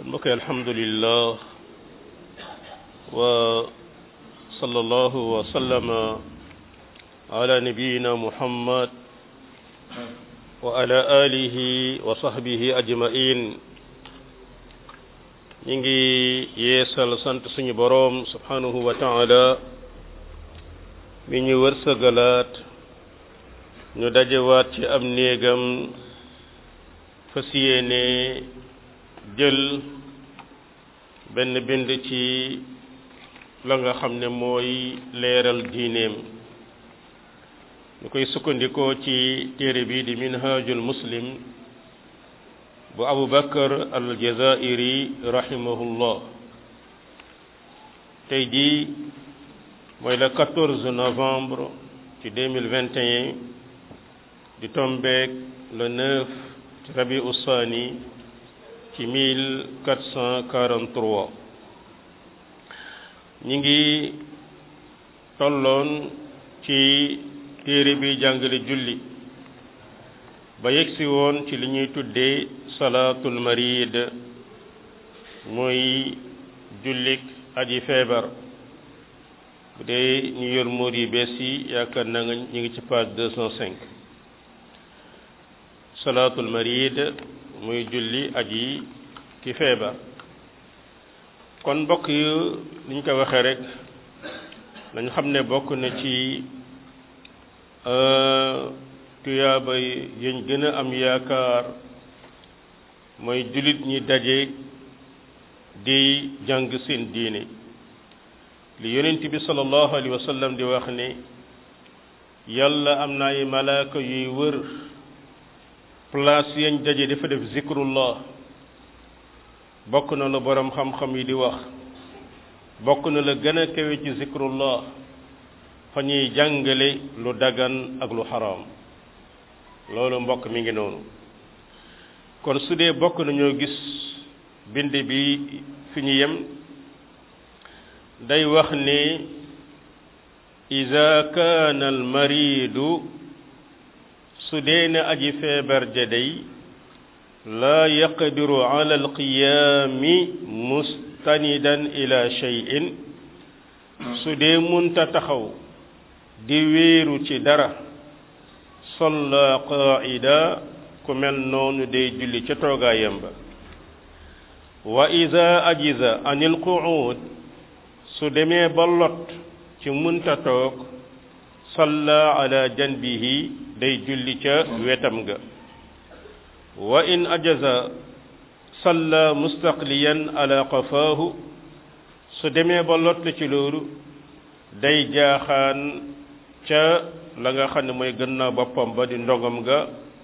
kon mbokk yi alhamdulillah wa sallallahu wa sallama ala nabiyina muhammad wa ala alihi wa sahbihi ajmain ñi ngi yeesal sant suñu boroom subhanahu wa taala mi ñu wërsëgalaat ñu dajewaat ci am néegam fas yéene jël benn bind ci la nga xam ne mooy leeral diineem ñu koy sukkandikoo ci téere bi di minhajul muslim bu abu bakar al jazairi rahimahullah tey jii mooy le 14 novembre ci 2021 di tombeek le 9 ci rabi ussaani ci 1443 ñi ngi tolloon ci téere bi jàngale julli ba yegsi woon ci li ñuy tuddee salaatul marid mooy jullik aji feebar bu dee ñu yor móor yi bees yi yaakaar naa nga ñu ngi ci page 205 salaatul marid muy julli aji ki feebar kon mbokk yu ni ñu ko waxee rek nañ xam ne bokk na ci tuyaaba yañ gën a am yaakaar mooy jullit ñi daje di jàng seen diine li yonent bi sallallahu alayhi wa sallam di wax ne yàlla am na ay malaaka yuy wër place yañ daje dafa def zikrullah bokk na la boroom xam-xam yi di wax bokk na la gën a kawe ci zikrullah fa ñuy jàngale lu dagan ak lu xaraam loolu mbokk mi ngi noonu kon su dee bokk nañoo gis bind bi fi ñu yem day wax ne ida kaana al maridu su dee ne aji feebar ja day laa yaqdiru ala alqiyaami mustanidan ila cheyin su dee munta taxaw di wéeru ci dara solla qaida ku mel noonu day julli ca toogaayam ba wa ida ajiza an alquud su demee ba lot ci munta toog salla ala janbihi day julli ca wetam ga wa in ajaza salla mustaqliyan ala qafaahu su demee ba lot ci loolu day jaaxaan ca la nga xam ne mooy gannaaw boppam ba di ndogam ga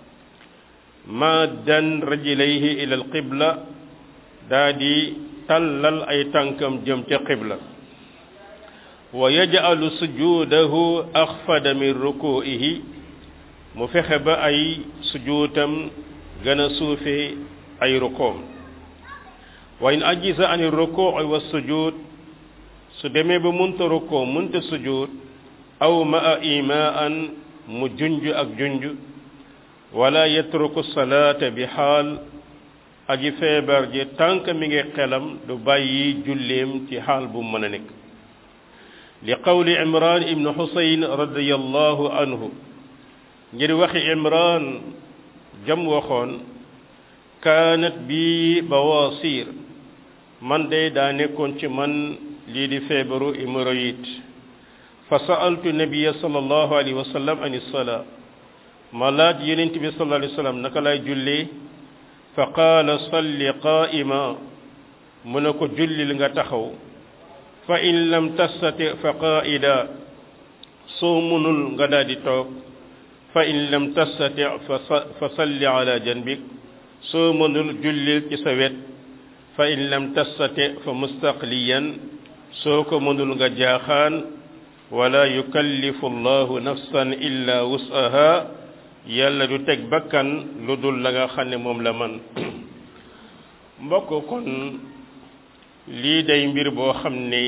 maddan rajlayhi ila alqibla daa di tàllal ay tànkam jëm ca qibla wa yaj'alu sujudahu axfada min ruku'ihi mu fexe ba ay sujuutam gën a suufe ay rukoom wa in ajiza an ruku'i wa sujud su demee ba munta rukoo munta sujud aw maa imaan mu junj ak junj wala yatruku salaata bi xaal aji feebar ji tànk mi ngi xelam du bàyyi julleem ci xaal bu mën a nekk li qawli imran ibnu xusayn radiallahu anhu ngir waxi imran jam waxoon kaanat bi bawaasir man day daa nekkoon ci man lii di feebaru hémorroïde fa sa'altu nabiya sallallahu alayhi wa sallam an salaa ma laaj yonent bi sallallahu alayhi wa sallam naka lay jullee fa qaala salli qaa'ima mu ne ko jullil nga taxaw fa in lam tastati fa qaa'ida soo munul nga daal di toog fa in lam tastati fa salli ala janbik soo mënul jullil ci sa wet fa in lam tastati fa mustaqliyan soo ko mënul nga jaaxaan wala yukallifu allahu nafsan illa wus'aha yàlla du teg bakkan lu dul la nga xam ne moom la man mbokk kon lii day mbir boo xam ne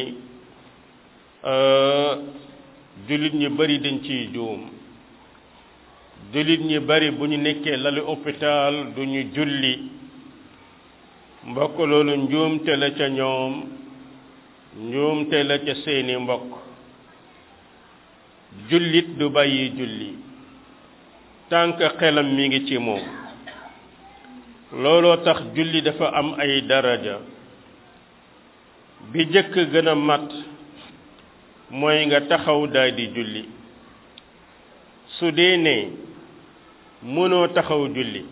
jullit ñi bari dañ ciy juum jullit ñi bari bu ñu nekkee lalu hôpital du ñu julli mbokk loolu njuumte la ca ñoom njuumte la ca seeni mbokk jullit du bàyyi julli tànk xelam mi ngi ci moom looloo tax julli dafa am ay daraja bi jëkk gën a mat mooy nga taxaw daal di julli su dee ne mënoo taxaw julli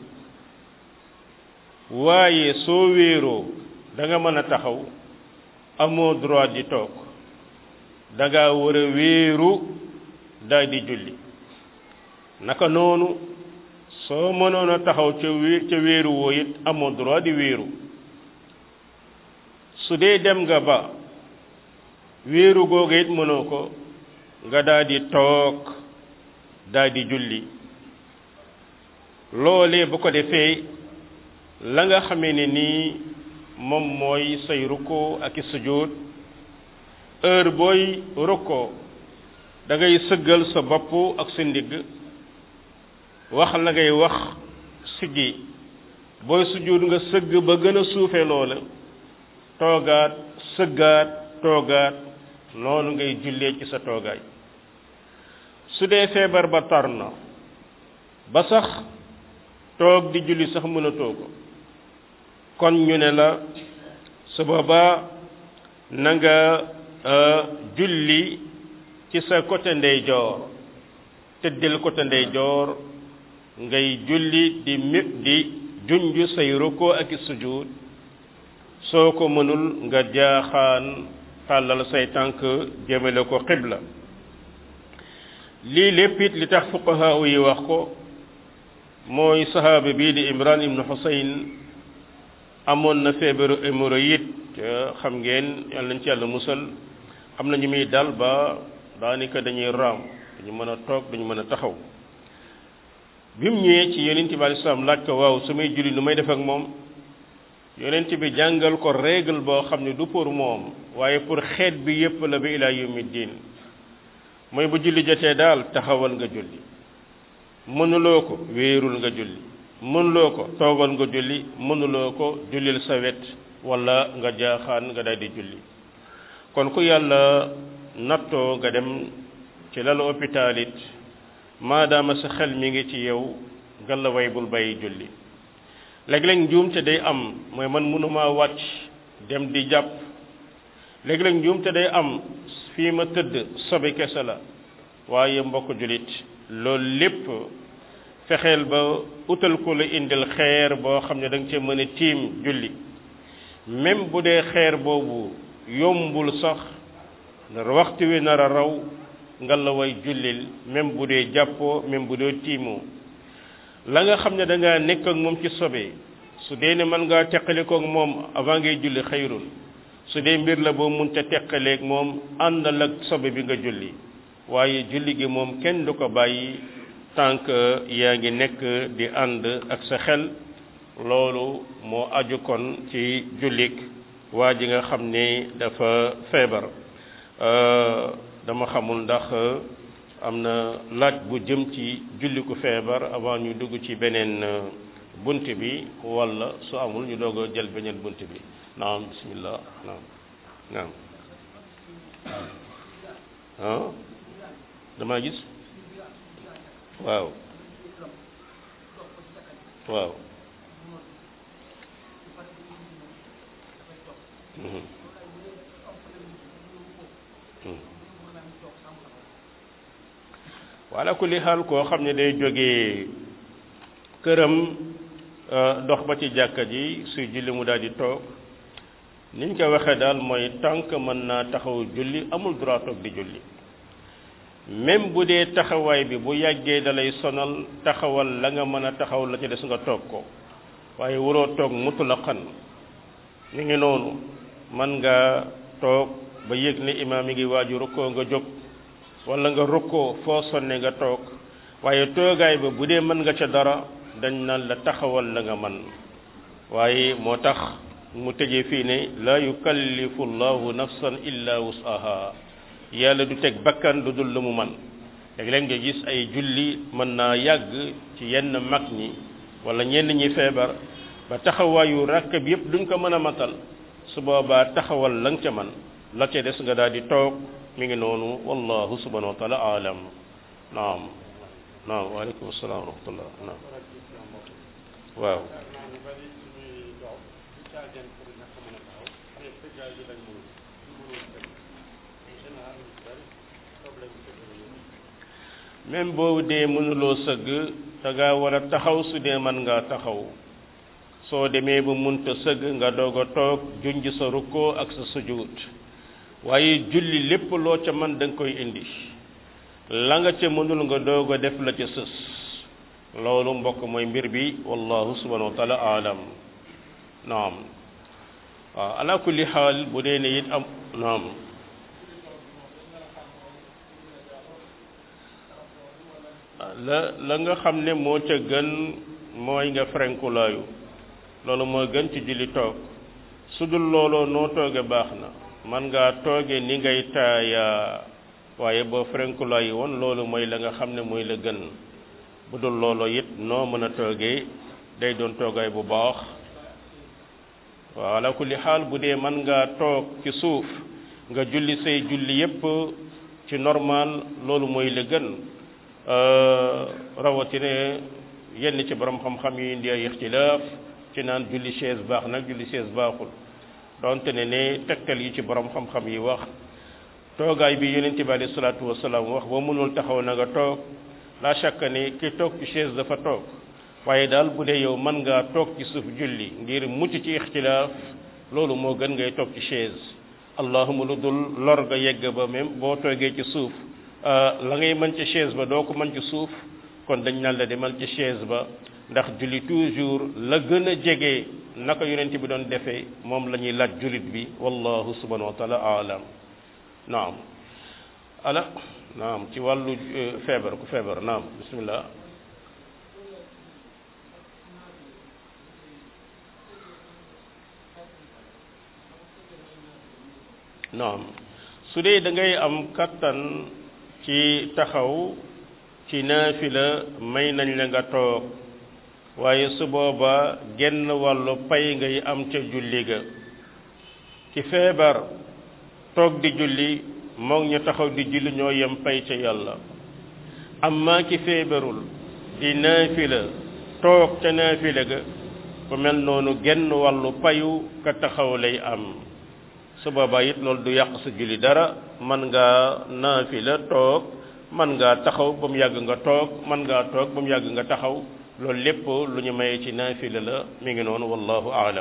waaye soo wéeroo da nga mën a taxaw amoo droit di toog da nga war a wéeru daal di julli naka noonu soo mënoon a taxaw ca wé ca wéeru woo it amoo droit di wéeru su dee dem nga ba wéeru googu it mënoo ko nga daal di toog daal di julli loolee bu ko defee la nga xamee ne nii moom mooy say rukkoo ak i sujjóot heure booy rukkoo da ngay sëggal sa bopp ak sa ndigg wax la ngay wax siggi booy sujjóot nga sëgg ba gën a suufe loola toogaat sëggaat toogaat noonu ngay jullee ci sa toogaay su dee feebar ba tar na ba sax toog di julli sax mënatoo ko kon ñu ne la su boobaa na nga julli ci sa côté ndeyjoor tëddil côté ndeyjoor ngay julli di mi di junj say rukkoo ak i sujud soo ko mënul nga jaaxaan tàllal say tànk jëmale ko xibla lii lépp it li tax fuqaha yi wax ko mooy sahaaba bii di imran ibnu husayn amoon na feebaru hémorroïde xam ngeen yàlla nañ ci yàlla musal am na ñu muy dal ba daanaka dañuy raam duñu mën a toog duñu mën a taxaw bi mu ñëwee ci yonent bi alei salaam laaj ko waaw su may julli nu may def ak moom yonent bi jàngal ko règle boo xam ne du pour moom waaye pour xeet bi yépp la ba ilaa yawmi diin mooy bu julli jotee daal taxawal nga julli mënuloo ko wéerul nga julli mënuloo ko toogal nga julli mënuloo ko jullil sa wet wala nga jaaxaan nga daal di julli kon ku yàlla nattoo nga dem ci lalu hôpital it maadaama sa xel mi ngi ci yow ngalla way bul bàyyi julli léeg-léeg njuumte day am mooy man mënumaa wàcc dem di jàpp léeg-léeg njuumte day am fii ma tëdd sobe kese la waaye mbokk jullit loolu lépp fexeel ba utal ko la indil xeer boo xam ne da nga cee mën a tiim julli même bu dee xeer boobu yombul sax waxtu wi nar a raw nga la way jullil même bu dee jàppoo même bu dee tiimoo la nga xam ne da ngaa nekk ak moom ci sobe su dee ne mën ngaa teqalikook moom avant ngay julli xayrun su dee mbir la boo mun ca teqaleeg moom àndal ak sobe bi nga julli waaye julli gi moom kenn du ko bàyyi tant que yaa ngi nekk di ànd ak sa xel loolu moo aju kon ci jullik waa ji nga xam ne dafa feebar dama xamul ndax am na laaj bu jëm ci julli ku feebar avant ñu dugg ci beneen bunt bi walla su amul ñu doog a jël beneen bunt bi naam bismillah naam naam ah damaa gis waaw waaw wala kulli xaal koo xam ne day jógee këram dox ba ci jàkka ji suy julli mu daal di toog niñ ko waxee daal mooy tànk mën naa taxaw julli amul droit toog di julli même bu dee taxawaay bi bu yàggee dalay sonal taxawal la nga mën a taxaw la ci des nga toog ko waaye waroo toog mutlaqan mi ngi noonu man nga toog ba yëg ne imaam mi ngi waaju rukkoo nga jóg wala nga rukkoo foo sonne nga toog waaye toogaay ba bu dee mën nga ca dara dañ naan la taxawal la nga man waaye moo tax mu tëjee fii ne laa yukallifu llahu nafsan illa wusaha yàlla du teg bakkan lu dul lu mu man léeg-léeg nga gis ay julli mën naa yàgg ci yenn mag ñi wala ñenn ñi feebar ba taxawaayu rakk bi yëpp duñ ko mën a matal su boobaa taxawal la nga ca man la ca des nga daal di toog mi ngi noonu wallahu subhanahu wa taala alam naam naam waaleykum salaam wa rahmatullah naam waaw même boobu dee mënuloo sëgg da ngaa war a taxaw su dee mën ngaa taxaw soo demee ba munta sëgg nga doog a toog junj sa rukkoo ak sa sujud waaye julli lépp loo ca man da nga koy indi la nga ca mënul nga doog a def la ca sës loolu mbokk mooy mbir bi wallahu subhanahu wa taala alam naam waaw ala kulli xaal bu dee ne it am naam la la nga xam ne moo ca gën mooy nga frenkulaayu loolu moo gën ci julli toog su dul looloo noo tooge baax na man ngaa tooge ni ngay taaya waaye boo frenkulaayu woon loolu mooy la nga xam ne mooy la gën bu dul looloo it noo mën a toogee day doon toogaay bu baax waaw ala kulli xaal bu dee man ngaa toog ci suuf nga julli say julli yépp ci normal loolu mooy la gën rawatina yenn ci borom xam-xam yi indi ay ixtilaaf ci naan julli chaise baax nag julli chaise baaxul donte ne ne tegtal yi ci borom xam-xam yi wax toogaay bi yonente bi alayhi salaatu wasalaam wax boo mënul taxaw na nga toog la chaque ne ki toog ci chaise dafa toog waaye daal bu dee yow mën ngaa toog ci suuf julli ngir mucc ci ixtilaaf loolu moo gën ngay toog ci chaise allahuma lu dul lor nga yegg ba même boo toogee ci suuf la ngay mën ci chaise ba doo ko mën ci suuf kon dañ naan la demal ci chaise ba ndax julli toujours la gën a jege naka yonent bi doon defee moom la ñuy laaj jullit bi wallahu subhanahu wa taala alam naam ala naam ci wàllu feebar ku feebar naam bismillah naam su dee da ngay am kattan ci taxaw ci naafila may nañ la nga toog waaye su booba genn wàllu pay ngay am ca julli ga ci feebar toog di julli moog ñu taxaw di julli ñoo yem pay ca yàlla amma ki feebarul di naafila toog ca naafila ga ku mel noonu genn wàllu payu ka taxaw lay am su boobaa it loolu du yàq sa julli dara man ngaa naafila toog man ngaa taxaw ba mu yàgg nga toog man ngaa toog ba mu yàgg nga taxaw loolu lépp lu ñu mayee ci naafila la mi ngi noonu wallahu aalam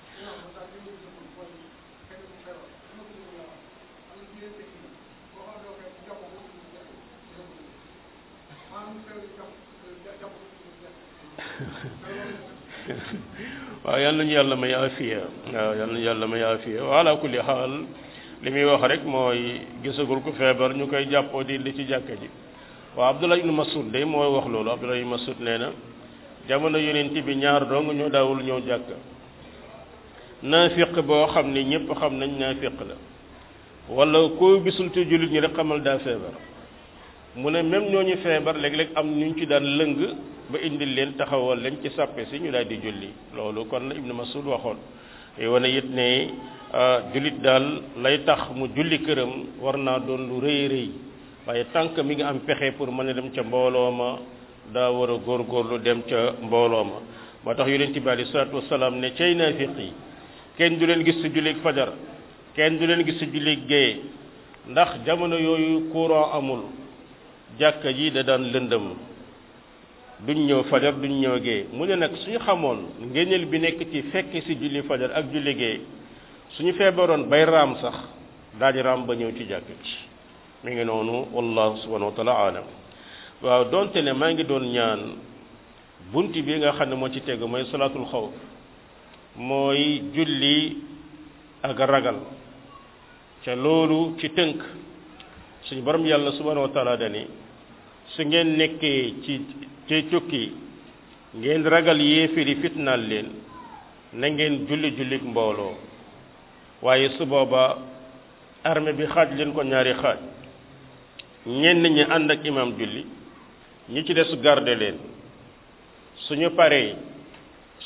waaw yal nañu yàlla may afiya waaw yal nañu yàlla may afiya wa ala kulli xaal li muy wax rek mooy gisagul ko feebar ñu koy jàppoo di li ci jàkka ji waaw Abdullah ibn Mas'ud de mooy wax loolu Abdullah ibn Mas'ud nee na jamono yonent bi ñaar dong ñoo daawul ñëw jàkka naafiq boo xam ne ñëpp xam nañ naafiq la wala koo gisul ci jullit ñi rek xamal daa feebar mu ne même ñooñu feebar léeg-léeg am ñu ci daan lëng ba indil leen taxawal leen ci sàppe si ñu daal di julli loolu kon la Ibn Mas'ud waxoon wane it ne jullit daal lay tax mu julli këram war naa doon lu rëy rëy waaye tànk mi ngi am pexe pour mën a dem ca mbooloo ma daa war a góorgóorlu dem ca mbooloo ma moo tax yonent bi aleyhi salaatu wasalaam ne cay naafiq yi kenn du leen gis ci jullit fajar kenn du leen gis ci jullit géeye ndax jamono yooyu courant amul jàkka ji da daan lëndëm duñ ñëw fajar duñ ñëw gee mu ne nag suñu xamoon ngénneel bi nekk ci fekk ci julli fajar ak julli gee suñu feebaroon bay raam sax daal di raam ba ñëw ci jàkka ji mi ngi noonu wallahu subhanahu wa taala alam waaw donte ne maa ngi doon ñaan bunt bi nga xam ne moo ci tegu mooy salaatul xawf mooy julli ak ragal ca loolu ci tënk suñu borom yàlla subhanahu wa taala dani su ngeen nekkee ci ci cukki ngeen ragal yéefiri fitnaal leen na ngeen julli jullik mbooloo waaye su booba armée bi xaaj leen ko ñaari xaaj ñenn ñi ànd ak imam julli ñi ci des garde leen suñu paree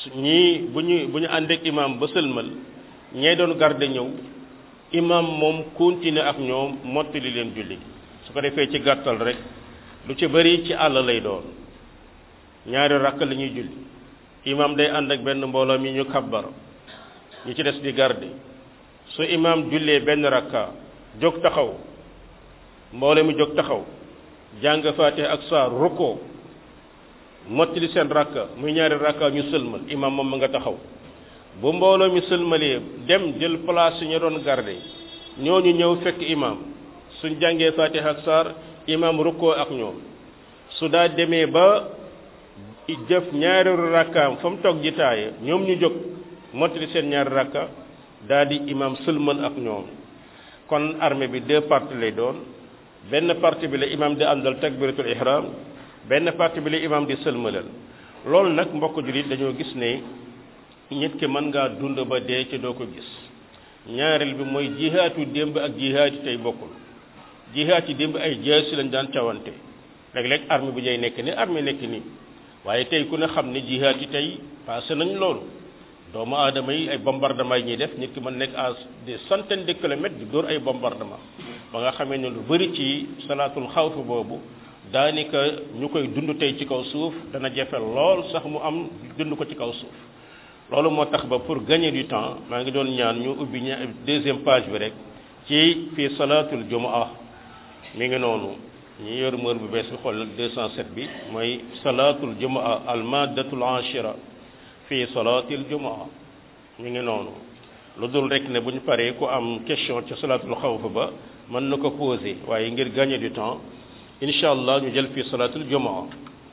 ñii bu ñu bu ñu àndeek imam ba sëlmal ñee doon garde ñëw imam moom continuer ak ñoom mottali leen julli su ko defee ci gàttal rek lu ci bëri ci àll lay doon ñaari rakk la ñuy julli imam day ànd ak benn mbooloo mi ñu kabbar ñu ci des di garde su imam jullee benn rakka jóg taxaw mbooloo mi jóg taxaw jàng faatiha ak saar rukkoo mottali seen rakka muy ñaari rakka ñu sëlmal imam moom ma nga taxaw bu mbooloo mi sëlmalee dem jël place su ñu doon garde ñooñu ñëw fekk imam suñ jàngee faatiha ak saar imam rukkoo ak ñoom su daa demee ba jëf ñaari rakkaam fa mu toog ji taaye ñoom ñu jóg mottali seen ñaari rakka daa di imam sëlmal ak ñoom kon armée bi deux parties lay doon benn partie bi la imam di àndal takbiratul ihram benn partie bi la imam di sëlmalal loolu nag mbokk jullit dañoo gis ne nit ki mën ngaa dund ba dee ci doo ko gis ñaareel bi mooy jihaatu démb ak jihaati tey bokkul jihaat yi démb ay jaasi lañ daan cawante léeg-léeg armée bu ñuy nekk ni armée nekk nii waaye tey ku ne xam ne jihaat yi tey passé nañ loolu doomu aadama yi ay bombardement yi ñuy def nit ki mën nekk à des centaines de kilomètres di dóor ay bombardement ba nga xamee ne lu bëri ci salaatul xawf boobu daanaka ñu koy dund tey ci kaw suuf dana jafe lool sax mu am dund ko ci kaw suuf loolu moo tax ba pour gagner du temps maa ngi doon ñaan ñu ubbi ña deuxième page bi rek ci fii salaatul jumaa mi ngi noonu ñi yor mër bu bees bi xool 207 bi mooy salaatul jumaa al maddatul ashira fii salaatil jumaa mi ngi noonu lu dul rek ne bu ñu paree ku am question ci salaatul xawf ba mën na ko poser waaye ngir gagner du temps incha allah ñu jël fii salaatul jumaa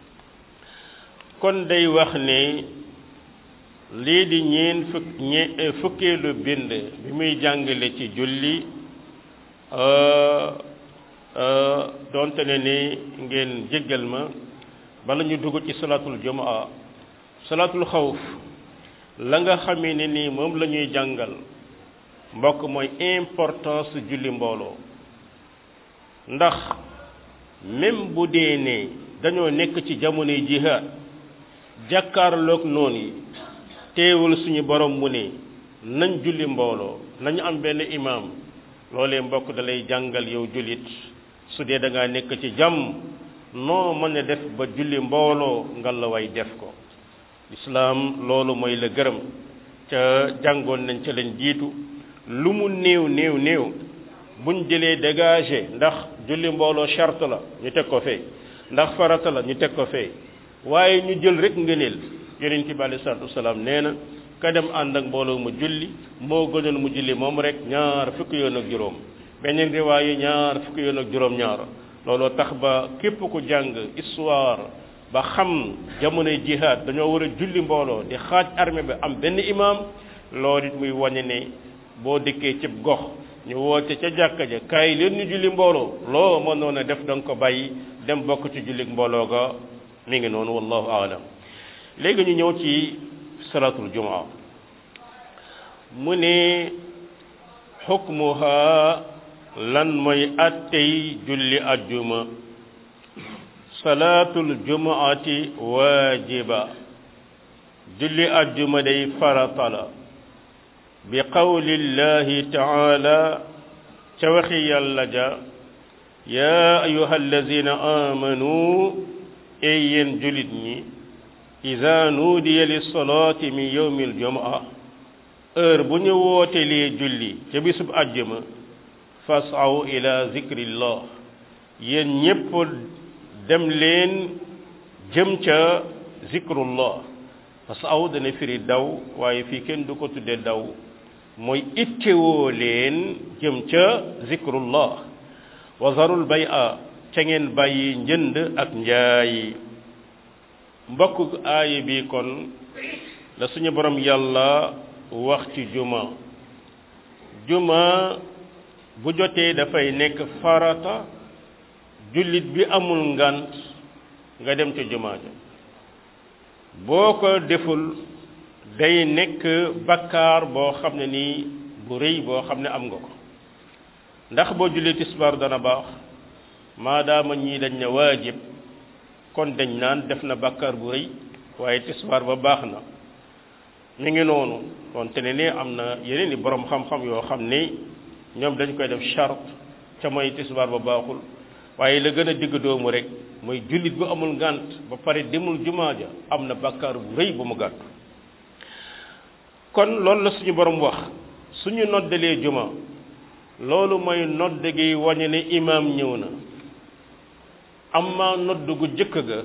kon day wax ne lii di ñeen fukk ñe fukkeelu bind bi muy jàngale ci julli doonte ne ni ngeen jéggal ma bala ñu dugg ci salaatul jumaa salaatul xawf la nga xamee ne nii moom la ñuy jàngal mbokk mooy importance julli mbooloo ndax même bu dee ne dañoo nekk ci jamonoy jihaad jàkkaarloog noon yi teewul suñu borom mu ne nañ julli mbooloo nañu am benn imaam loolee mbokk da lay jàngal yow jullit su dee da ngaa nekk ci jàmm noo mën a def ba julli mbooloo nga la way def ko islaam loolu mooy la gërëm ca jàngoon nañ ca lañ jiitu lu mu néew néew néew buñ jëlee dégagé ndax julli mbooloo charte la ñu teg ko fee ndax farata la ñu teg ko fee waaye ñu jël rek ngëneel yonent bi alei salatu wasalaam nee na ka dem ànd ak mbooloo mu julli moo gënoon mu julli moom rek ñaar fukki yoon ak juróom beneen riwaayu ñaar fukki yoon ak juróom ñaar looloo tax ba képp ku jàng histoire ba xam jamonoy jihaad dañoo war a julli mbooloo di xaaj armée bi am benn imaam loolu it muy wane ne boo dëkkee cib gox ñu woote ca jàkka ja kaay leen ñu julli mbooloo loo mënoon a def da nga ko bàyyi dem bokk ci julli mbooloo ga mi ngi noonu wallahu aalam léegi ñu ñëw ci salaatul jumaa mu ne xukmuha lan mooy attey julli ajjuma salaatul jumaati waajiba julli ajjuma day farata la bi qawlillahi taala ca waxi yàlla ja yaa ayuha allazina amanu ey yéen julit ñi ida nuudiya lissalaati min yowmi aljumaa heure bu ñu wootelee julli ca bisub àjjuma fasaw ila zikrillah yéen ñépp dem leen jëm ca zikrullah fasaw dana firi daw waaye fii kenn du ko tudde daw mooy ittewoo leen jëm ca zikrullah wa zarul bay a ca ngeen bàyyi njënd ak njaay mbokk aaya bi kon la suñu borom yàlla wax ci juma juma bu jotee dafay nekk farata jullit bi amul ngant nga dem ca juma ja boo ko deful day nekk bakkaar boo xam ne nii bu rëy boo xam ne am nga ko ndax boo jullee tisbaar dana baax maadaama ñii dañ ne waajib kon dañ naan def na bakkaar bu rëy waaye tisbaar ba baax na mi ngi noonu donte ne ni am na yeneen i borom xam-xam yoo xam ni ñoom dañ koy def charte ca mooy tisbaar ba baaxul waaye la gën a digg doomu rek mooy jullit bu amul ngànt ba pare demul jumaa ja am na bàkkaar bu rëy bu mu gàttu kon loolu la suñu borom wax suñu noddalee juma loolu mooy nodd gi wañe ne imaam ñëw na amma nodd gu jëkk ga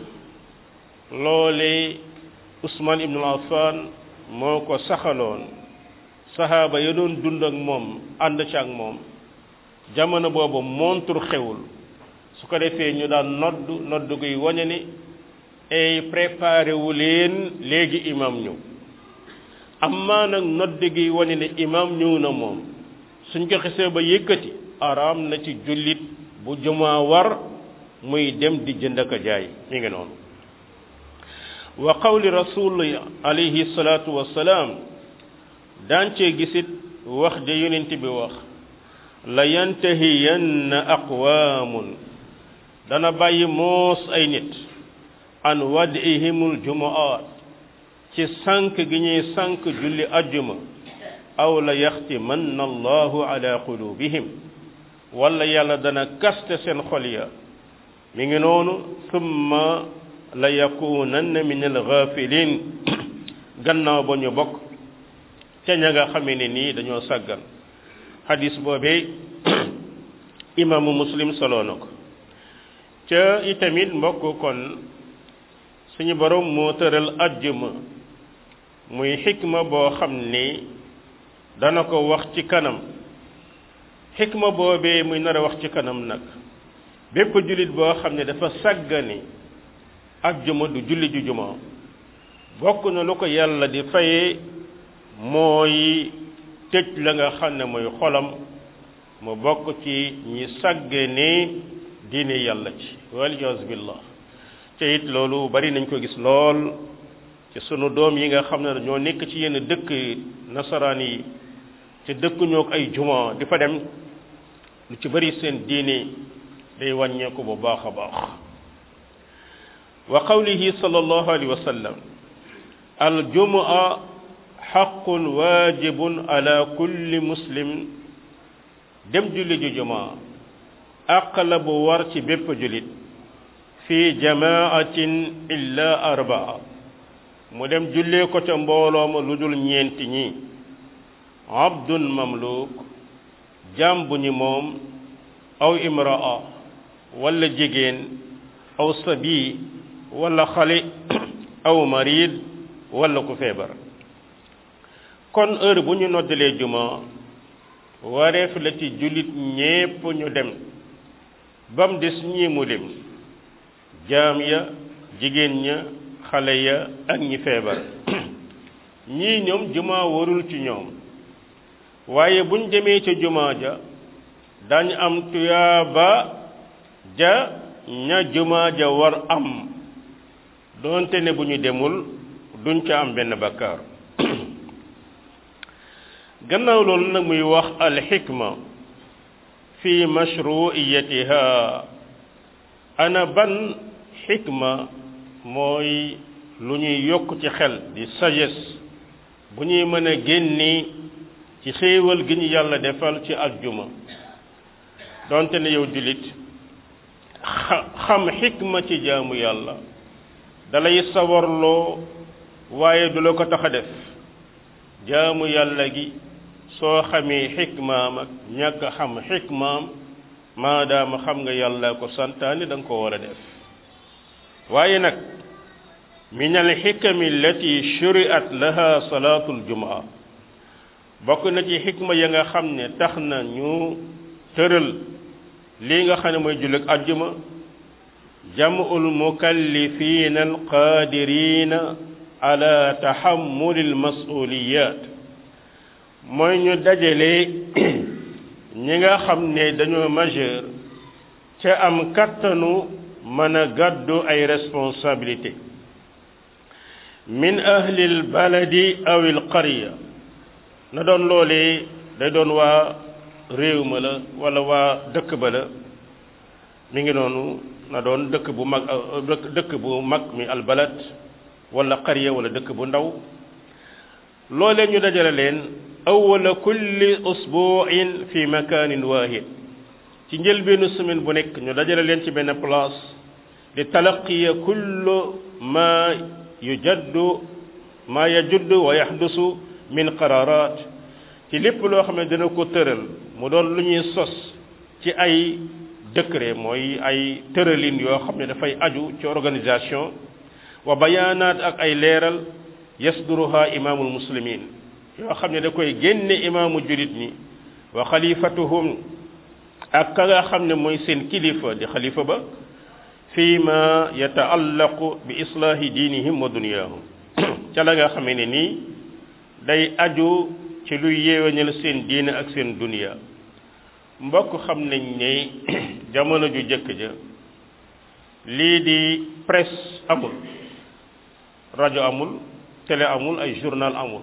loole Usmaan ibn Affan moo ko saxaloon saxaaba ya doon dund ak moom ànd ci ak moom jamono boobu montur xewul su ko defee ñu daan nodd nodd guy wañe ni ay préparé wu leen léegi imaam ñëw amma nag nodd gi wañe ne imaam ñëw na moom suñ ko xesee ba yëkkati araam na ci jullit bu jumaa war muy dem di jënd ak jaay mi ngi noonu wa qawli rasul alayhi salaatu wassalaam daan cee gisit wax ja yonent bi wax la yantahiyanna aqwaamun dana bàyyi moos ay nit an wadihimul jumaat ci sànq gi ñuy sànq julli ajjuma aw la yaxtimanna allahu ala qulubihim wala yàlla dana kaste seen xol ya mi ngi noonu summa la yakunanna min alghafilin gannaaw ba ñu bokk ca ña nga xamee ne nii dañoo sàggan hadis boobee imaamu muslim soloo na ko ca itamit mbokk kon suñu borom moo tëral ajjuma muy xikma boo xam ni dana ko wax ci kanam xikma boobee muy nar a wax ci kanam nag bépp jullit boo xam ne dafa sàggani ajjuma du julli ju juma bokk na lu ko yàlla di fayee mooy tëj la nga xam ne mooy xolam mu bokk ci ñi sàggane diine yàlla ci waliyaasu billah te it loolu bari nañ ko gis lool ci sunu doom yi nga xam ne ñoo nekk ci yenn dëkk nasaraan yi te dëkkuñoo ay juma di fa dem lu ci bari seen diine day wàññeeku bu baax a baax wa qawlihi sallallahu alayhi wa sallam al jumaa xaqun waajibun ala kulli muslim dem julli ju jumaa àq la bu war ci bépp jullit fi jamaatin illa arbaa mu dem jullee ko ca mbooloo ma lu dul ñeenti ñi abdun mamluk jaam bu ñu moom aw imraa wala jigéen aw sabi wala xale aw marid wala ku feebar kon heure bu ñu noddalee juma wareef la ci jullit ñépp ñu dem bam des ñii mu lim jaam ya jigéen ña xale ya ak ñi feebar ñii ñoom juma warul ci ñoom waaye buñ demee ca juma ja dañ am tuyaaba ja ña juma ja war am doonte ne bu ñu demul duñ ca am benn bakkaar gannaaw loolu nag muy wax alxikma fi mashruiyatiha ana ban xikma mooy lu ñuy yokk ci xel di sagesse bu ñuy mën a génni ci xéewal gi ñu yàlla defal ci aljuma donte ne yow jullit xam xikma ci jaamu yàlla dalay sawarloo waaye du la ko tax a def jaamu yàlla gi soo xamee xikmaam ak ñàkk xam xikmaam maadaama xam nga yàlla ko santaani da nga ko war a def waaye nag min al xikami allati shuriat laha salaatul jumaa bokk na ci xikma ya nga xam ne tax na ñu tëral lii nga xam ne mooy jullit àjjuma jam'ul mukallifina alqaadirina ala tahammuli almasuliyat mooy ñu dajale ñi nga xam ne dañoo majeur ca am kattanu mën a gàddu ay responsabilité min ahli albaladi aw alqarya na doon loolee day doon waa réew ma la wala waa dëkk ba la mi ngi noonu na doon dëkk bu mag dëkk bu mag mi albalad wala qarya wala dëkk bu ndaw loolee ñu dajale leen awwala kulli usbu'in fi makanin wahid ci njëlbeenu semaine bu nekk ñu dajale leen ci benn place di talaqiya kullu ma yujaddu ma yajuddu wa yaxdusu min qararat ci lépp loo xam ne dina ko tëral mu doon lu ñuy sos ci ay décret mooy ay tëralin yoo xam ne dafay aju ci organisation wa bayaanaat ak ay leeral yasduruha imaamul muslimin yoo xam ne da koy génne imaamu julit ñi wa xalifatuhum ak ka nga xam ne mooy seen kilifa di xalifa ba fii ma yataallaqu bi islaahi diinihim wa dunyaahum ca la nga xamee ne nii day aju ci luy yeeweñal seen diine ak seen dunya mbokk xam nañ ne jamono ju jëkk ja lii di presse amul rajo amul télé amul ay journal amul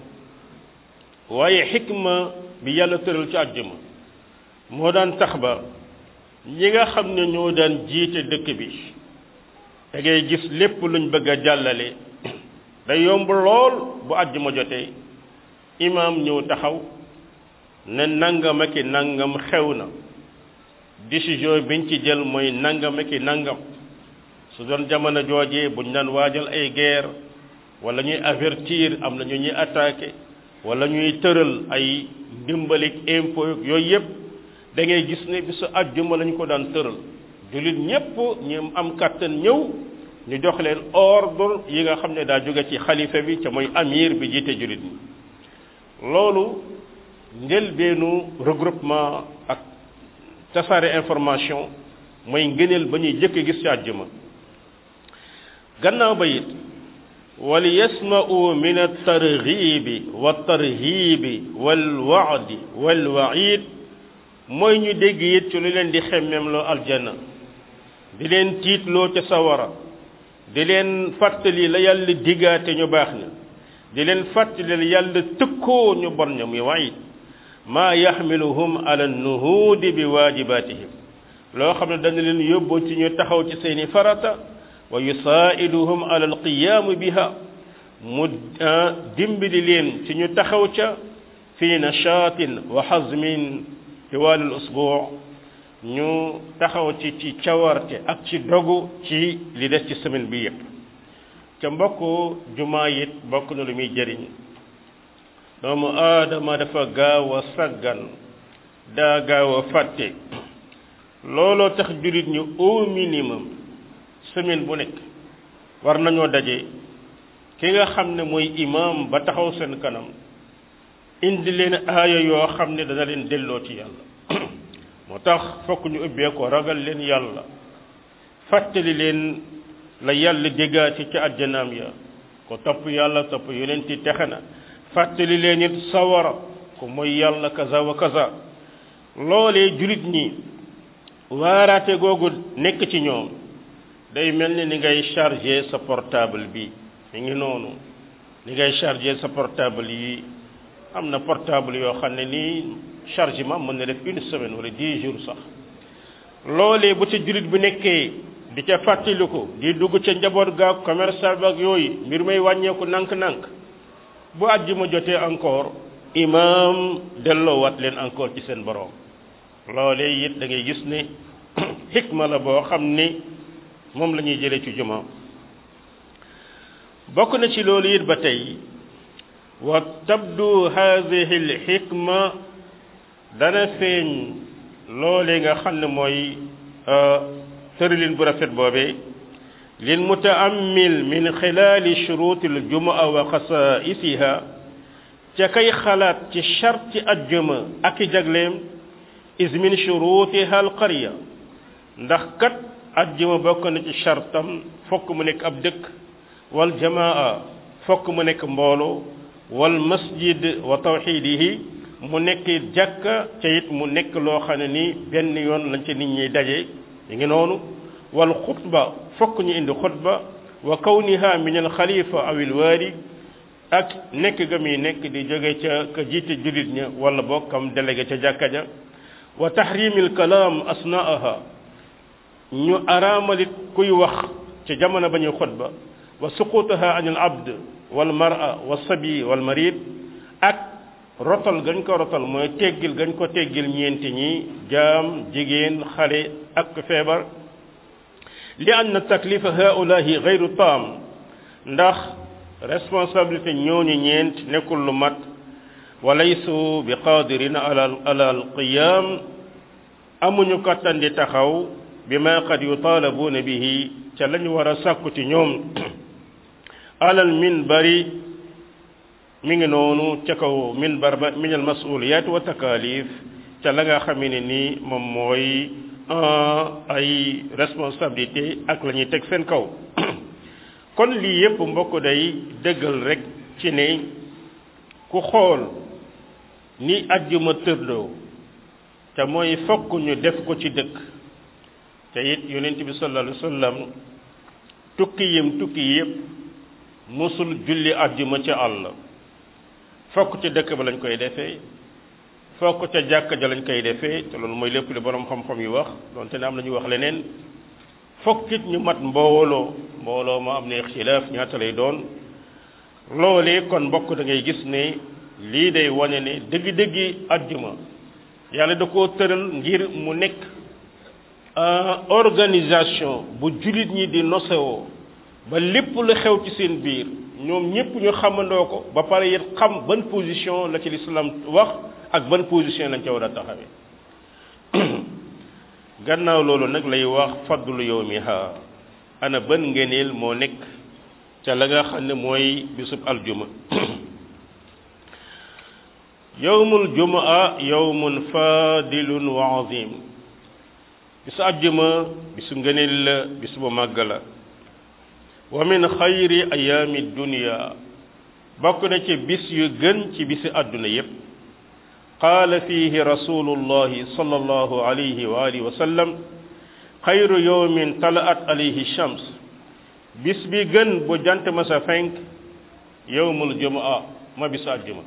waaye xikma bi yàlla tëral ci àjjuma moo daan tax ba ñi nga xam ne ñoo daan jiite dëkk bi da ngay gis lépp luñ bëgg a jàllale day yomb lool bu àjjuma jotee imaam ñëw taxaw ne nangam ak i nangam xew na décision biñ ci jël mooy nangam ak i nangam su doon jamono joojee buñ daan waajal ay guerre wala ñuy avertir am na ñu ñuy attaqué wala ñuy tëral ay ndimbalik impôt yooyu yëpp da ngay gis ne bisu àjjuma lañu ko daan tëral jullit ñépp ñu am kàttan ñëw ñu jox leen ordre yi nga xam ne daa jóge ci xalifa bi ca mooy amir bi jiite jullit ñi loolu njëlbeenu regroupement ak tasaare information mooy ngëneel ba ñuy jëkk gis ci àjjuma gannaaw ba it wal yasma'u min at-targhibi wat-tarhibi wal-wa'di wal-wa'id mooy ñu dégg it ci lu leen di xemmem loo aljanna di leen tiitloo ca sawara di leen fàttali la yàlla diggaate ñu baax ña di leen fàttali la yàlla tëkkoo ñu bon ña muy wa'id maa yaxmiluhum ala nuhuudi bi waajibatihim loo xam ne dana leen yóbbu ci ñu taxaw ci seeni farata wa yusaa'iduhum ala alqiyaami biha mu dimbali leen ci ñu taxaw ca fi nashaatin wa hazmin tiwaal al usbuu ñu taxaw ci ci cawarte ak ci dogu ci li des ci semaine bi yépp ca mbokk jumaa it bokk na lu muy jëriñ doomu aadama dafa gaaw a saggan daa gaaw a fàtte looloo tax jullit ñu au minimum semaine bu nekk war nañoo daje ki nga xam ne mooy imam ba taxaw seen kanam indi leen aaya yoo xam ne dana leen delloo ci yàlla moo tax fokk ñu ubbee ko ragal leen yàlla fàttali leen la yàlla déggaati ci àjjanaam ya ko topp yàlla topp yonent yi texe na fàttali leen it sawara ko mooy yàlla kaza wa kaza loolee jullit ñi waaraate googu nekk ci ñoom day mel ni ni ngay charger sa portable bi mi ngi noonu ni ngay charger sa portable yi am na portable yoo xam ne nii chargement mën na def une semaine wala dix jours sax loolee bu ca jullit bi nekkee di ca fàttaliku di dugg ca njaboot gaag commerçant bi ak yooyu mbir may wàññeeku nànk-nànk bu àjjuma jotee encore imam delloowaat leen encore ci seen borom loolee it da ngay gis ne xikma la boo xam ne moom la ñuy jëlee ci juma bokk na ci loolu it ba tey wa tabdu hadihi al xikma dana feeñ loolee nga xam ne mooy tëralin bu rafet boobee lil mutaammil min xilaali shuruuti al jumaa wa xasaisiha ca kay xalaat ci charti ajjuma ak i jagleem is min shurutiha al qarya ndax kat ajjuma bokk na ci chartam fokk mu nekk ab dëkk wal jamaa fokk mu nekk mbooloo wal masjid wa tawxidihi mu nekk jàkka ca it mu nekk loo xam ne ni benn yoon lañ ca nit ñiy daje yi ngi noonu wal xutba fokk ñu indi xutba wa kawniha min al xalifa aw il waali ak nekk ga muy nekk di jóge ca ka jiite jullit ña wala boog kam délégué ca jàkka ja wa tahrimil kalaam asnaaha ñu araamalit kuy wax ca jamono ba ñuy xutba wa suqutaha an al abd wal mar'a wa sabi wal marid ak rotal gañ ko rotal mooy teggil gañ ko teggil ñeenti ñi jaam jigéen xale ak feebar li anna taklifa haulahi gayru taam ndax responsabilité ñooñu ñeent nekkul lu mat wa laysu bi qadirina ala ala alqiyam amuñu kattan di taxaw bi ma qad yutalabuuna bihi ca lañu war a sàkku ci ñoom alal minbari mi ngi noonu ca kaw minbar ba min al masuliyat wa takalif ca la nga xamee ne ni moom mooy ay responsabilité ak la ñuy teg seen kaw kon lii yépp mbokk day dëggal rek ci ne ku xool ni ajjuma tërdoo te mooy fokk ñu def ko ci dëkk te it yonent bi sallallahu alayhi wa sallam tukki yim tukki yépp musul julli ajjuma ca àll fokk ca dëkk ba lañ koy defee fokk ca jàkka ja lañ koy defee te loolu mooy lépp li borom xam-xam yi wax donte ne am na ñu wax leneen fokk it ñu mat mbooloo mbooloo ma am na ixtilaaf ñaata lay doon loolee kon mbokk da ngay gis ne lii day wane ne dëgg-dëggi àjjuma yàlla da koo tëral ngir mu nekk organisation bu jullit ñi di nosewoo ba lépp lu xew ci seen biir ñoom ñëpp ñu xamandoo ko ba pare it xam ban position la ci lislaam wax ak ban position lañ ca war a taxawee gannaaw loolu nag lay wax fadlu yawmiha ana ban ngeneel moo nekk ca la nga xam ne mooy bisub aljuma yawmul jumaa yawmun fadilun wa azim bisu aljuma bisu ngeneel la bisu bu màgg la wa min xayri ayaami dunia bokk na ci bis yu gën ci bisi àdduna yépp qaala fiihi rasulullahi sallallahu alayhi wa alihi wa sallam xayru yawmin talaat alayhi shams bis bi gën bu jant ma sa fenk yawmul jumaa ma bisu àjjuma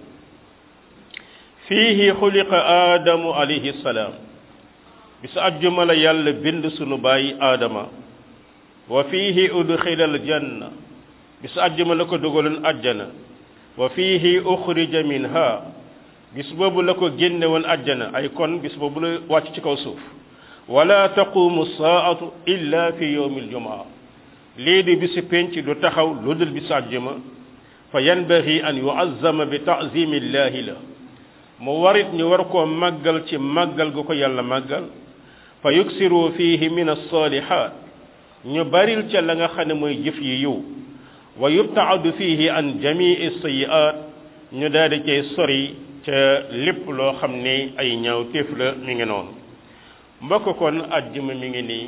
fiihi xuliqa aadamu alayhi salaam bisu àjjuma la yàlla bind sunu bàyyi aadama wa fiihi udxila aljanna bisu àjjuma la ko dugaloon àjjana wa fiihi uxrija minha bis boobu la ko génne woon àjjana ay kon bis boobu la wàcc ci kaw suuf wala taqumu saatu illa fi yowmi aljumaa lii di bisu penc du taxaw lu dul bisu àjjuma fa yanbaghi an yuazzama bi taazimi llahi la mu warit ñu war koo màggal ci màggal gu ko yàlla màggal fa yuksiru fihi min alsalihat ñu baril ca la nga xam ne mooy jëf yi yiw wa yubtaadu fihi an jamii sayiat ñu daal di cay sori ca lépp loo xam ne ay ñaaw téef la mi ngi noonu mbokk kon àjjuma mi ngi nii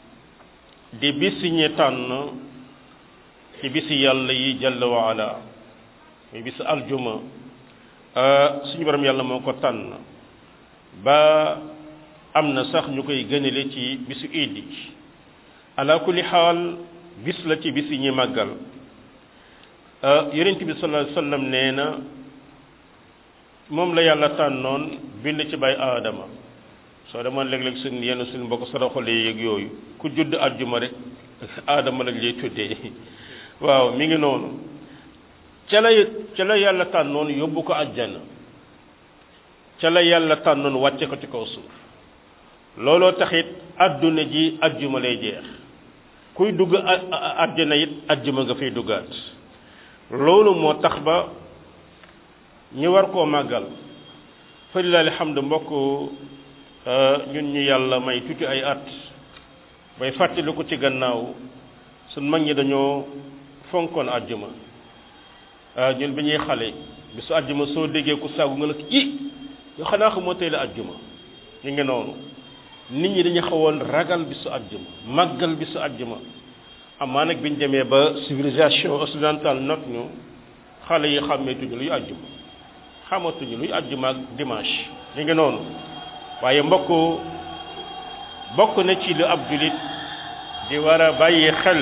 di bisi ñi tànn ci bisi yàlla yi jalla wa ala muy bisi aljuma suñu borom yàlla moo ko tànn ba am na sax ñu koy gënale ci bisu iid yi ala kulli xaal bis la ci bis yi ñuy màggal yonent bi sallallahu alayhi wasallam nee na moom la yàlla tànnoon bind ci bay aadama soo demoon léeg-léeg suñ yenn suñ mbokk saraxole yeeg yooyu ku judd àjjuma rek aadama lañ lay tuddee waaw mi ngi noonu ca la ca la yàlla tànnoon yóbbu ko àjjana ca la yàlla tànnoon wàcce ko ci kaw suuf looloo taxit àdduna ji àjjuma lay jeex kuy dugg àjjana it àjjuma nga fay duggaat loolu moo tax ba ñu war koo màggal fa lillahi alhamdu mbokk ñun ñu yàlla may tuuti ay at bay fàttali ko ci gannaaw suñ mag ñi dañoo fonkoon àjjuma ñun bi ñuy xale bisu àjjuma soo déggee ku saagu nga la i yoo xanaa xamoo tey la àjjuma ñu ngi noonu nit ñi dañu xawoon ragal bisu àjjuma màggal bisu àjjuma amaa nag bi ñu demee ba civilisation occidentale not ñu xale yi xàmmeetuñu luy àjjuma xamatuñu luy àjjuma ak dimanche ñu ngi noonu waaye mbokk bokk na ci lu ab julit di war a bàyyi xel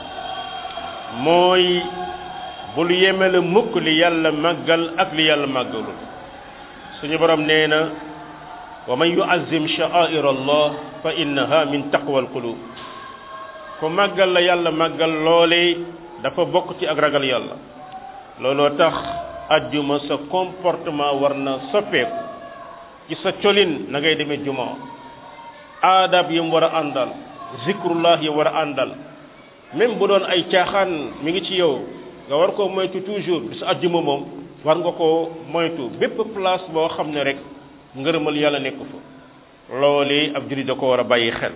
mooy bul yemele mukk li yàlla màggal ak li yàlla màggalul suñu borom nee na wa man yuazzim sha'air allah fa innaha min taqwa alqulub ku màggal la yàlla màggal loole dafa bokk ci ak ragal yàlla looloo tax ajjuma sa comportement war na soppeeku ci sa colin na ngay demee juma aadab yi mu war a àndal zikrullah yi war a àndal même bu doon ay caaxaan mi ngi ci yow nga war koo moytu toujours bisu ajjuma moom war nga koo moytu bépp place boo xam ne rek ngërëmal yàlla nekk fa loolee ab jullit da ko war a bàyyi xel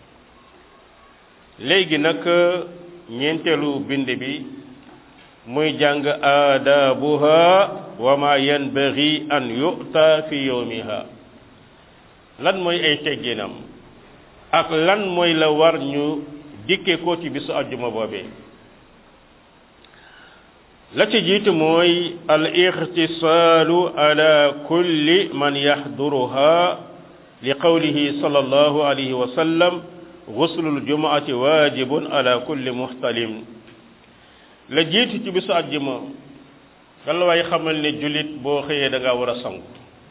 léegi nag ñeenteelu bind bi muy jàng aadabuha wa ma yanbaghi an yu'ta fi yawmiha lan mooy ay tegginam ak lan mooy la war ñu dikke ko ci bisu ajjuma boobee la ci jiitu mooy al ixtisaalu ala kulli man yaxduruha li qawlihi sallallahu alayhi wa sallam guslul jumaati waajibun ala kulli muxtalim la jiitu ci bisu àjjuma galla waay xamal ne jullit boo xëyee da ngaa war a sangu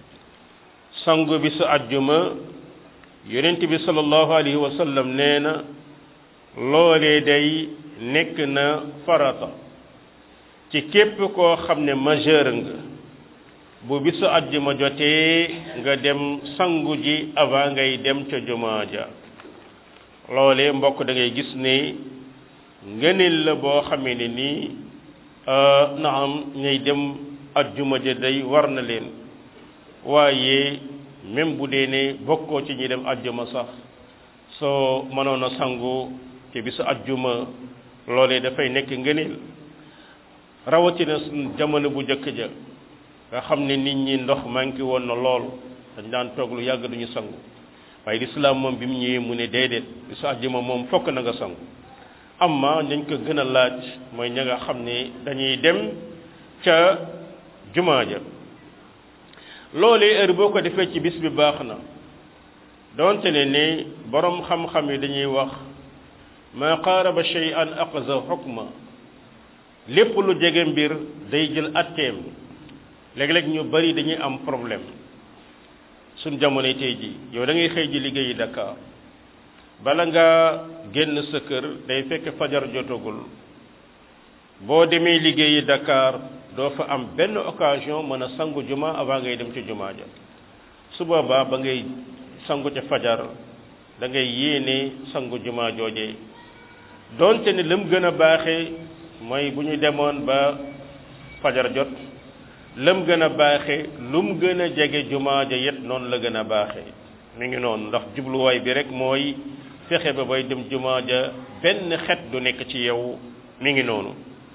sangu bisu àjjuma yonent bi sallallahu alayhi wa sallam nee na loolee day nekk na farata ci képp koo xam ne majeur nga bu bisu àjjuma jotee nga dem sangu ji avant ngay dem ca jumaa ja loolee mbokk da ngay gis ne ngëneel la boo xamee ne nii na am ñay dem àjjuma ja day war na leen waaye même bu dee ne bokkoo ci ñi dem àjjuma sax soo mënoon a sangu ci bisu àjjuma loolee dafay nekk ngëneel rawatina jamono bu njëkk ja nga xam ne nit ñi ndox manqué woon na lool dañ daan toog lu yàgg duñu sangu waaye lislaam moom bi mu ñëwee mu ne déedéet bisu àjjuma moom fokk na nga sangu amma dañ ko gën a laaj mooy ña nga xam ne dañuy dem ca jumaa ja loolee heure boo ko defee ci bis bi baax na doonte ne ne borom xam-xam yi dañuy wax ma qaaraba shay'an aqza hukma lépp lu jege mbir day jël atteem léeg-léeg ñu bari dañuy am problème suñ jamonoy tey ji yow da ngay xëy ji liggéeyi Dakar bala nga génn sa kër day fekk fajar jotagul boo demee liggéeyi Dakar doo fa am benn occasion mën a sangu juma avant ngay dem ci jumaa ja su boobaa ba ngay sangu ca fajar da ngay yéene sangu juma jooje doonte ne lam gën a baaxee mooy bu ñu demoon ba fajar jot lam gën a baaxe lu mu gën a jege jumaa ja yet noonu la gën a baaxe mi ngi noonu ndax jubluwaay bi rek mooy fexe ba bay dem jumaa ja benn xet du nekk ci yow mi ngi noonu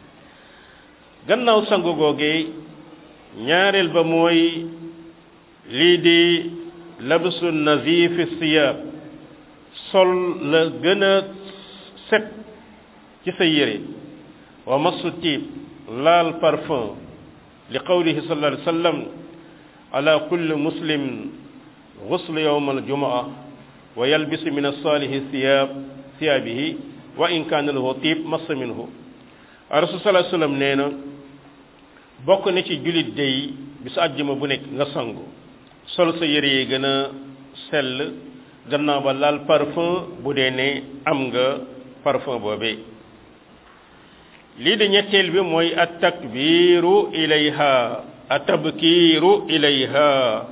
gannaaw sangu googee ñaareel ba mooy lii di labsu nazifi siyaab sol la gën a set ci sa yére wa masu tiib laal parfum li qawlihi sallallahu alayhi wa sallam ala kulli muslim guslu yowma aljumaa wa yalbisu min alsaalihi siyaab siyaabihi wa in kaana lahu tiib massa minhu rasul sallallahu alayhi wa sallam nee na bokk na ci julit day bisu àjjuma bu nekk nga sangu sol sa yére yi gën a sell gannaaw ba laal parfum bu dee ne am nga parfum boobee lii de ñetteel bi mooy at takbiru ilayha a tabkiiru ilayha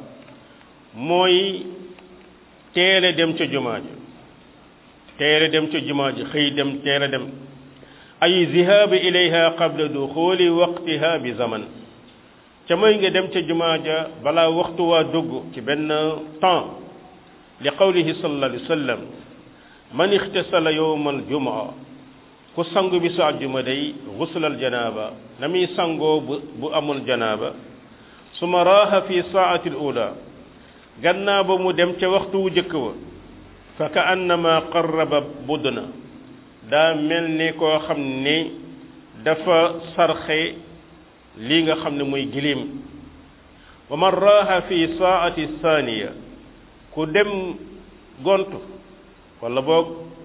mooy teele dem ca jumaa ji teele dem ca jumaa ji xëy dem teele dem ay zihaabi ilayha qabla duxuli waqtiha bi zaman ca mooy nga dem ca jumaa ja balaa waxtu waa dugg ci benn temps li qawlihi sallallahu alayhi wa sallam man ixtasala yowma aljumaa ku sangu bi su àjjuma day guslal janaaba na muy sangoo bu bu amul janaaba suma raaxa fi saati l ula gannaaw ba mu dem ca waxtu wu jëkk wa fa ka annama qarraba budna daa mel ni koo xam ne dafa sarxe lii nga xam ne mooy gilim wa man raaxa fi saati thaniya ku dem gontu wala boog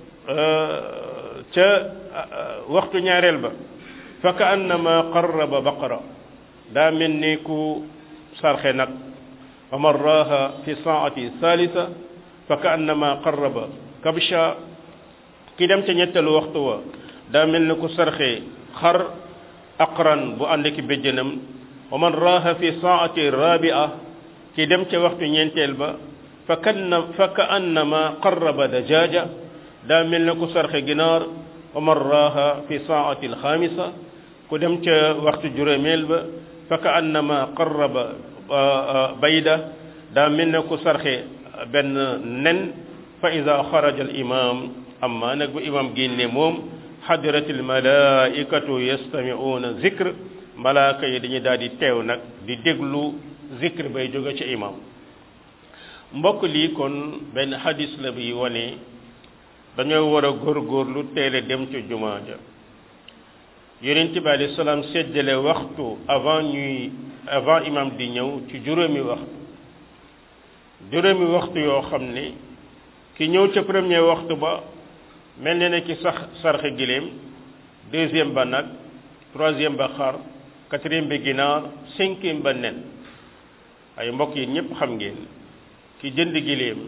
ca waxtu ñaareel ba fa ka annama qarraba baqara daa mel ni ku sarxe nag wa man raaha fi saati thalitha fa ka annama qarraba kabsha ki dem ca ñetteelu waxtu wa daa mel ni ku sarxe xar aqran bu ànd ki béjjënam wa man raaha fi saati rabia ki dem ca waxtu ñeenteel ba fa kanna fa ka annama qarraba dajaaja daa mel na ku sarxe ginaar wa man raaha fi saati alxaamisa ku dem ca waxtu juróomeel ba fa ka annama qarraba bayda daa mel na ku sarxe benn nen fa ida xaraja al imam amma nag bu imam génne moom xadirat al malaikatu yastamiuuna zikr malaaka yi dañuy daal di teew nag di déglu zikr bay jóge ci imam mbokk lii kon benn hadis la bi wane dañoo war a góorgóorlu teele dem ci jumaa ja yonent bi alayhi salaam séddale waxtu avant ñuy avant imam di ñëw ci juróomi waxtu juróomi waxtu yoo xam ne ki ñëw ca premier waxtu ba mel ne ne ki sax sarxe giléem deuxième ba nag troisième ba xar quatrième bi ginaar cinquième ba nen ay mbokk yi ñëpp xam ngeen ki jënd giléem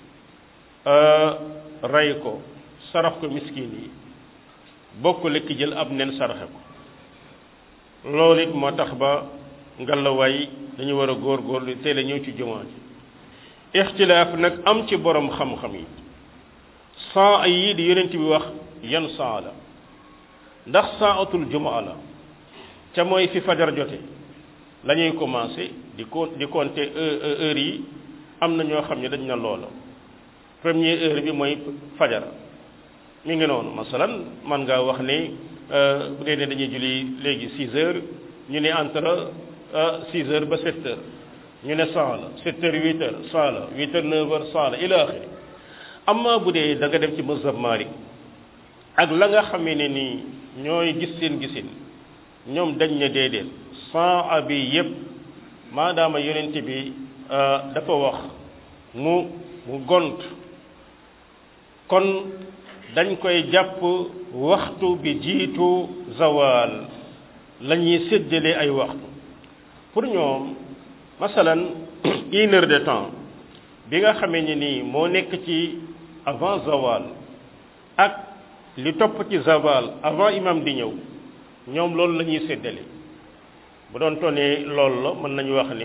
rey ko sarax ko miskin yi bokk la ki jël ab nen saraxe ko loolu it moo tax ba ngalawaay dañu war a góorgóorlu teel a ñëw ci jumaa ji ixtilaaf nag am ci borom xam-xam yi saa yi di yonent bi wax yan saa la ndax saatul jumaa la ca mooy fi fajar jote la ñuy commencé di ko di compter heure yi am na ñoo xam ne dañ na loola première heure bi mooy fajar mi ngi noonu masalan man ngaa wax ne bu dee ne dañuy julli léegi six heures ñu ne entre six heures ba sept heures ñu ne cent la sept heures huit heures cent la huit heures neuf heures cent la ila axiri amma bu dee da nga dem ci mazhab Malik ak la nga xamee ne nii ñooy gis seen gisin ñoom dañ ne déedéet cent abi yëpp maadaama yonent bi dafa wax mu mu gont kon dañ koy jàpp waxtu bi jiitu zawal la ñuy séddale ay waxtu pour ñoom masalan une heure de temps bi nga xamee ni nii moo nekk ci avant zawal ak li topp ci zawal avant imam di ñëw ñoom loolu la ñuy séddale bu doon tonee loolu la mën nañu wax ni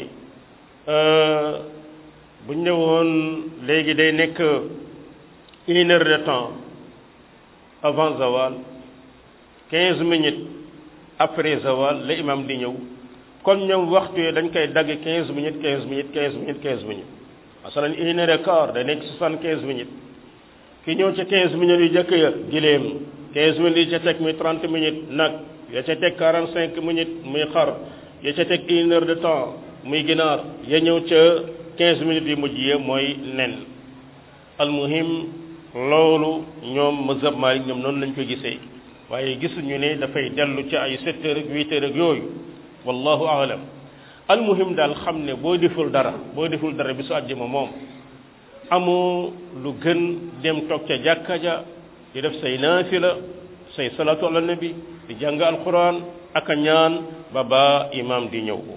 bu ñu ñëwoon léegi day nekk une heure de temps avant zawal quinze minutes après zawal la imam di ñëw kon ñoom waxtu yi dañ koy dagg quinze minutes quinze minutes quinze minutes quinze minutes masalan une heure et quart day nekk soixante quinze minutes ki ñëw ca quinze minutes yu jëkk ya giléem quinze minutes yi ca teg muy trente minutes nag ya ca teg quarante cinq minutes muy xar ya ca teg une heure de temps muy ginaar ya ñëw ca quinze minutes yu mujj ya mooy nen almuhim loolu ñoom mazhab Maalik ñoom noonu lañ ko gisee waaye gisuñu ne dafay dellu ci ay sept heures ak huit heures ak yooyu wallahu aalam almuhim daal xam ne boo deful dara boo deful dara bi su àjjuma moom amoo lu gën dem toog ca jàkka ja di def say naafila say salaatu ala nabi di jàng alquran ak a ñaan ba ba imam di ñëw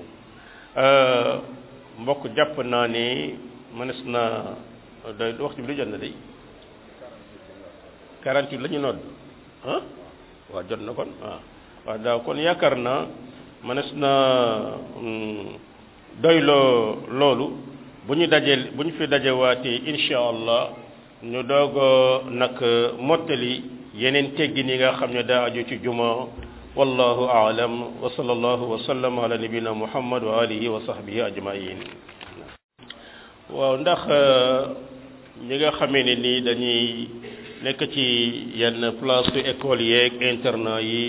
mbokk jàpp naa ne mënees na doy waxtu bi lu jot na day 48 la ñu nodd ah waaw jot na kon waaw waaw daaw kon yaakaar naa mënees na doyloo loolu bu ñu dajee bu ñu fi dajewaatee insha allah ñu doog nag mottali yeneen teggin yi nga xam ne daa aju ci juma wallahu aalam wa sallallahu wa sallam ala nabina muhammad wa alihi wa sahbihi ajmain waaw ndax ñi nga xamee ne nii dañuy nekk ci yenn place su école yeeg internat yi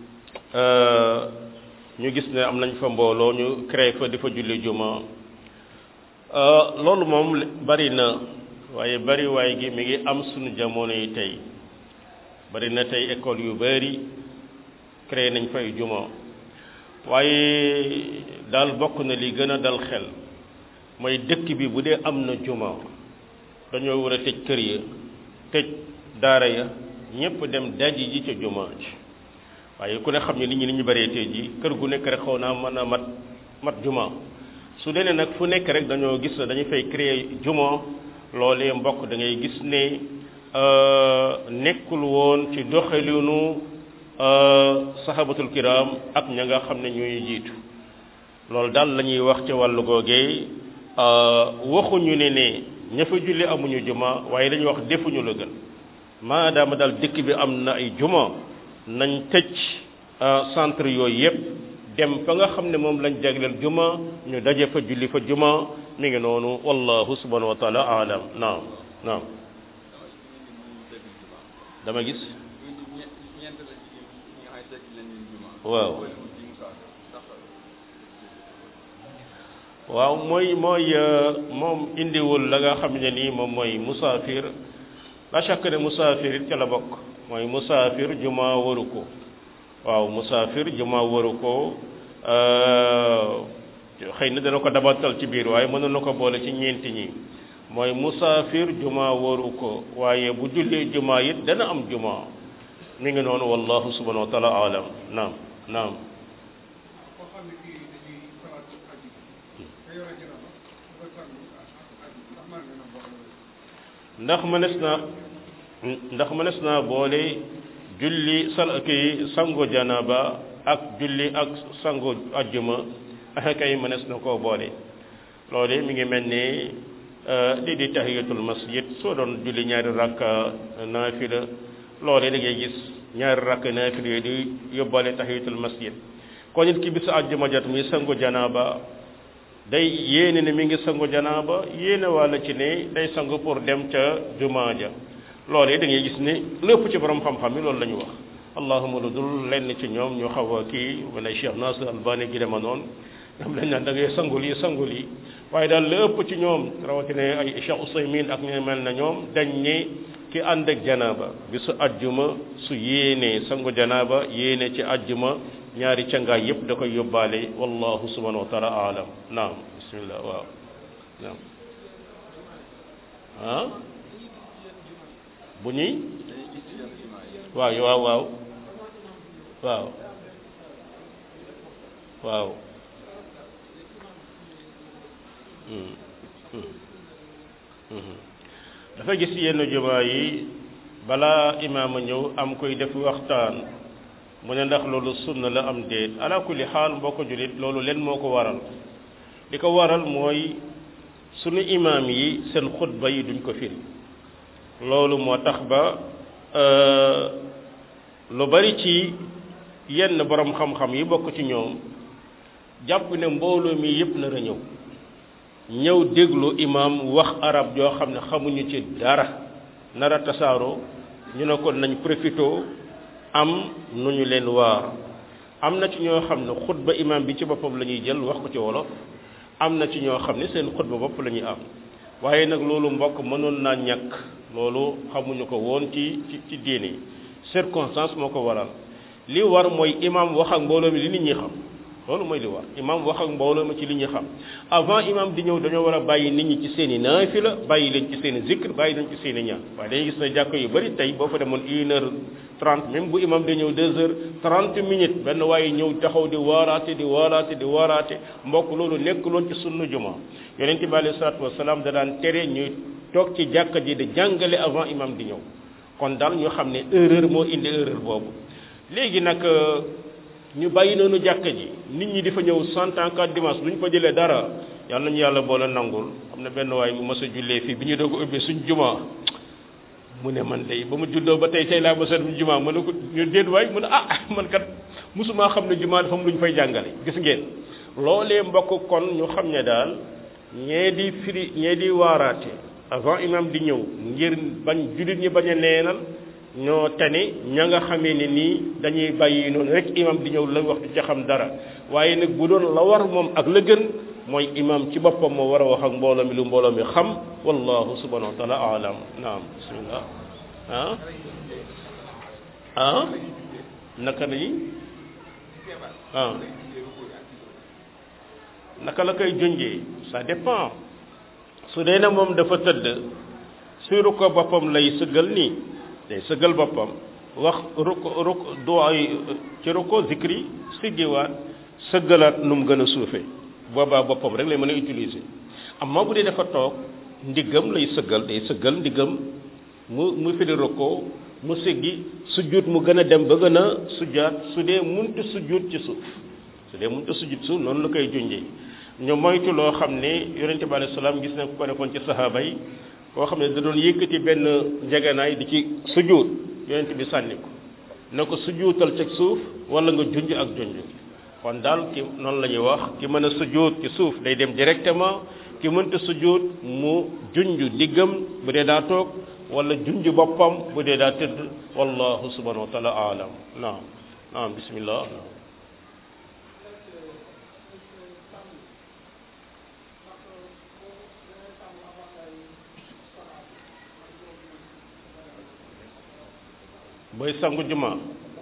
ñu gis ne am nañ fa mbooloo ñu créé fa di fa julli juma loolu moom bari na waaye bari waay gi mi ngi am suñu jamono yi tey bari na tey école yu bari créé nañ fay juma waaye daal bokk na li gën a dal xel mooy dëkk bi bu dee am na juma dañoo war a tëj kër ya tëj daara ya ñëpp dem daji ji ca juma ji waaye ku ne xam ne nit ñi ni ñu bëree tey ji kër gu nekk rek xaw naa mën a mat mat juma su dee nag fu nekk rek dañoo gis ne dañu fay créer juma loolee mbokk da ngay gis ne nekkul woon ci doxalinu sahabatul kiram ak ña nga xam ne ñooy jiitu loolu daal la ñuy wax ci wàllu googee waxuñu ne ne ña fa julli amuñu juma waaye dañuy wax defuñu la gën maadaama daal dëkk bi am na ay juma nañ tëj centre yooyu yëpp dem fa nga xam ne moom lañ jagleel juma ñu daje fa julli fa juma mi ngi noonu wallahu subhanahu wa taala alam naam naam dama gis waaw waaw mooy mooy moom indiwul la nga xam ne nii moom mooy musaafir la chaque ne musaafir it ca la bokk mooy musaafir juma waru ko waaw musaafir juma waru ko xëy na dana ko dabantal ci biir waaye mënoon na ko boole ci ñeenti ñi mooy musaafir juma waru ko waaye bu jullee juma it dana am juma mi ngi noonu wallahu subhanahu wa taala alam naam naam ndax mënees na ndax mënees naa boole julli sal kii sangu janaba ak julli ak sangu ajjuma kay mënees na koo boole loolu mi ngi mel ni lii di tahiyatul masjid soo doon julli ñaari rakka naafila loolu da ngay gis ñaari rakka naafila yooyu di yóbbaale tahiyatul masjid kon nit ki bisu ajjuma jot muy sangu janaba day yéene ne mi ngi sangu janaaba yéene walla ci ne day sangu pour dem ca jumaa ja loolee da ngay gis ne lépp ci borom xam-xam yi loolu la ñu wax allahuma lu dul lenn ci ñoom ñu xaw a kii mu ne Cheikh Nasir Albani gi dema noonu ñoom lañ naan da ngay sangul yi sangul yi waaye daal lépp ci ñoom rawatina ay Cheikh Ousaymin ak ñu mel na ñoom dañ ne ki ànd ak janaaba bisu ajjuma su yéenee sangu janaaba yéene ci ajjuma ñaari cangaay yëpp da koy yóbbaale wallahu subhanahu wa taala alam naam bismillah waaw naam ah bu ñuy waaw waaw waaw waaw waaw dafa gis yenn jumaa yi balaa imaam a ñëw am koy def waxtaan mu ne ndax loolu sunna la am déet ala kulli xaal mbokk jullit loolu leen moo ko waral li ko waral mooy sunu imaam yi seen xutba yi duñ ko firi loolu moo tax ba lu bari ci yenn borom xam-xam yi bokk ci ñoom jàpp ne mbooloo mi yépp nar a ñëw ñëw déglu imaam wax arab joo xam ne xamuñu ci dara nar a tasaaroo ñu ne kon nañ profito am nu ñu leen waar am na ci ñoo xam ne xutba imaam bi ci boppam la ñuy jël wax ko ci wolof am na ci ñoo xam ne seen xutba bopp la ñuy am waaye nag loolu mbokk mënoon naa ñàkk loolu xamuñu ko woon ci ci ci diine yi circonstance moo ko waral li war mooy imaam wax ak mbooloo mi li nit ñi xam loolu mooy li war imaam wax ak mbooloo mi ci li ñuy xam avant imaam di ñëw dañoo war a bàyyi nit ñi ci seen i naafila bàyyi leen ci seen i zikr bàyyi leen ci seen i ñaan waaye dañuy gis na jàkk yu bëri tey boo fa demoon une heure trente même bu imaam di ñëw deux heures trente minutes benn waaye ñëw taxaw di waaraate di waaraate di waaraate mbokk loolu nekkuloon ci sunnu juma yonente bi alayhi salaatu wasalaam da daan tere ñuy toog ci jàkka ji di jàngale avant imaam di ñëw kon daal ñu xam ne erreur moo indi erreur boobu léegi nag ñu bàyyi noonu jàkka ji nit ñi di fa ñëw cent ans quatre dimanche duñ fa jëlee dara yàlla nañu yàlla boole nangul am na benn waay bu mës a jullee fii bi ñu doog a ubbee suñ juma mu ne man day ba mu juddoo ba tey tey laa mës a dem juma mu ne ko ñu déet waay mu ne ah man kat mosumaa xam ne juma dafa am lu ñu fay jàngale gis ngeen loolee mbokk kon ñu xam ne daal ñee di firi ñee di waaraate avant imam di ñëw ngir bañ jullit ñi bañ a neenal ñoo tane ña nga xamee ne nii dañuy bàyyi noonu rek imam di ñëw la wax du ca xam dara waaye nag bu doon la war moom ak la gën mooy imam ci boppam moo war a wax ak mbooloo mi lu mbooloo mi xam wallahu subhanahu wa taala alam naam bismillah ah ah naka lañu ah naka la koy junjee ça dépend su dee na moom dafa tëdd suuru ko boppam lay sëggal nii day sëggal boppam wax ruk ruk duwaay ci ruko zikri siggiwaat sëggalaat nu mu gën a suufe boobaa boppam rek lay mën a utiliser amma bu dee dafa toog ndiggam lay sëggal day sëggal ndiggam mu mu firi ruko mu siggi sujjuut mu gën a dem ba gën a sujjaat su dee muntu sujjuut ci suuf su dee mënut a sujud suuf noonu la koy junjee ñu moytu loo xam ne yonente bi alayhi salaam gis na ku ko defoon ci sahaaba yi koo xam ne da doon yëkkati benn njegenaay di ci sujud yonente bi sànni ko na ko sujuutal ci suuf wala nga junj ak junj kon daal ki noonu la ñuy wax ki mën a sujud ci suuf day dem directement ki mënta sujud mu junj diggam bu dee daa toog wala junj boppam bu dee daa tëdd wallahu subhanahu wa taala alam naam naam bismillah naam booy sangu juma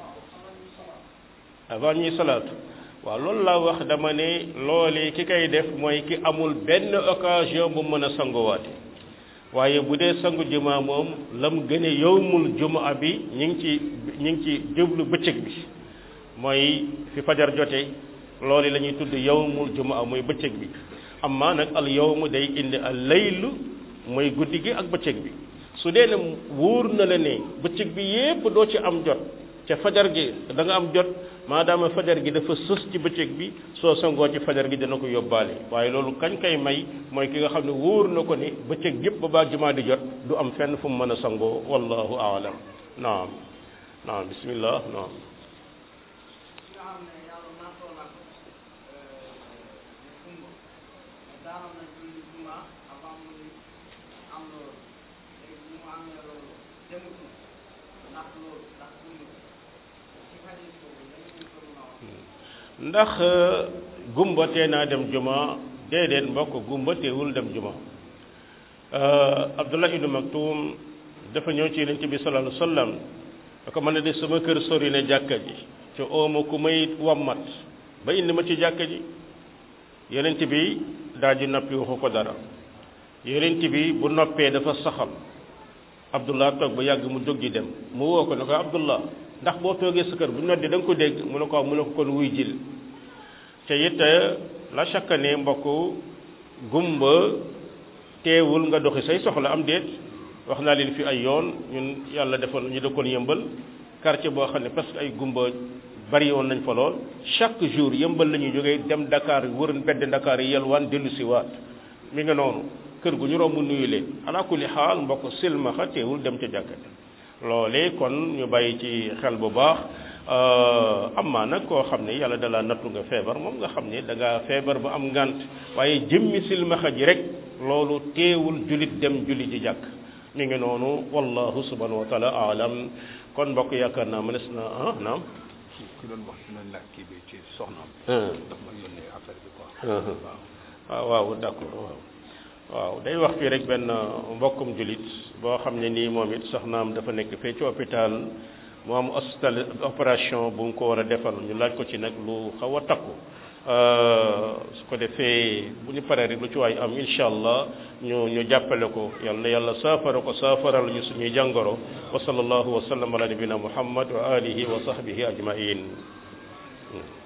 avant ñuy salaatu waaw loolu laa wax dama ne loolee ki koy def mooy ki amul benn occasion bu mën a sanguwaate waaye bu dee sangu juma moom lam gën a yowmul juma bi ñu ngi ci ñu ngi ci jublu bëccëg bi mooy fi fajar jote loolu la ñuy tudd yowmul juma mooy bëccëg bi amma nag al yowmu day indi al laylu mooy guddi gi ak bëccëg bi su dee ne wóor na la ne bëccëg bi yépp doo ci am jot ca fajar gi da nga am jot maadaama fajar gi dafa sës ci bëccëg bi soo sangoo ci fajar gi dina ko yóbbaale waaye loolu kañ kay may mooy ki nga xam ne wóor na ko ne bëccëg yépp ba baa jumaa di jot du am fenn fu mu mën a sangoo wallahu aalam naam naam bismillah naam ndax gumba tee naa dem juma déedéet mbokk gumba teewul dem juma Abdullah ibnu Maktum dafa ñëw ci yonent bi sallallahu alayhi wa sallam da ko mën a de sama kër sori ne jàkka ji ci ooma ku may wammat ba indi ma ci jàkka ji yonent bi daal di noppi waxu ko dara yonent bi bu noppee dafa saxal Abdullah toog ba yàgg mu jóg di dem mu woo ko ne ko Abdullah ndax boo toogee sa kër bu noddi da nga ko dégg mu ne ko mu ne ko kon wuy jil te it la chaque ne mbokk gumba teewul nga doxi say soxla am déet wax naa leen fi ay yoon ñun yàlla defoon ñu dëkkoon yëmbal quartier boo xam ne parce que ay gumba bari woon nañ fa lool chaque jour yëmbal la ñuy jógee dem Dakar wër mbedd Dakar yi yelwaan dellu si waat mi nga noonu kër gu ñu romb nuyu leen ala kulli xaal mbokk silmaxa teewul dem ca jàkkate loole kon ñu bàyyi ci xel bu baax amaa nag koo xam ne yàlla dala nattu nga feebar moom nga xam ne da nga feebar ba am ngant waaye jëmmi silmaxa ji rek loolu teewul julit dem julli ji jàkk mi ngi noonu wallahu subhanahu wa taala alam kon mbokk yaakaar naa mënees na ah naam ki doon wax dina laaj kii bi ci soxnaam daf ma yónnee affaire bi quoi waaw waaw d'accord waaw waaw day wax fii rek benn mbokkum julit boo xam ne nii moom it soxnaam dafa nekk fee ci hôpital mu am hospital opération bu mu ko war a defal ñu laaj ko ci nag lu xaw a takku su ko defee bu ñu paree rek lu ci waay am incha allah ñu ñu jàppale ko yal na yàlla saafara ko saafaral ñu suñuy jàngoro wa sallallahu wa sallam ala nabina muhammad wa alihi wa sahbihi ajmain